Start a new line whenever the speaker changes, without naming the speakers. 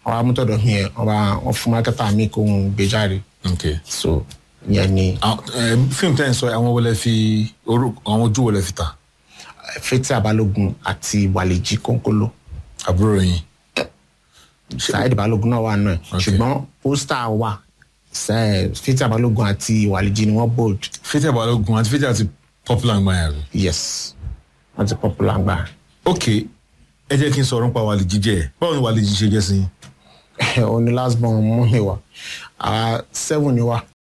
àwọn amútọ̀dọ̀ mi yẹn wọ́n bá wọ́n fún mákẹ́tà mi kó ń gbé jáde
ok
so ìyẹn ni
Àwọn- eh, fíìmù tẹ́ ẹ̀ ń sọ àwọn wọlé fi orúkọ àwọn ojú wọlé fi ta
fetí abalógun àti wàlejì kónkóló
àbúrò yín
saheed balógun náà wà náà
Okay.
ṣùgbọ́n pósítà wà Ṣe- fetí abalógun àti wàlejì ni wọ́n bold
fẹ́tẹ̀ balógun àti fẹ́tẹ̀ àti popular gbọ́n yàrá
yes wọ́n ti popular gbà
ok ẹ jẹ́ kí n sọ̀rọ̀ nípa wàlejì jẹ́ báwo ni wàlejì ṣe jẹ́ sí yín
òun ni last born mú mi wá àwa seven ni wá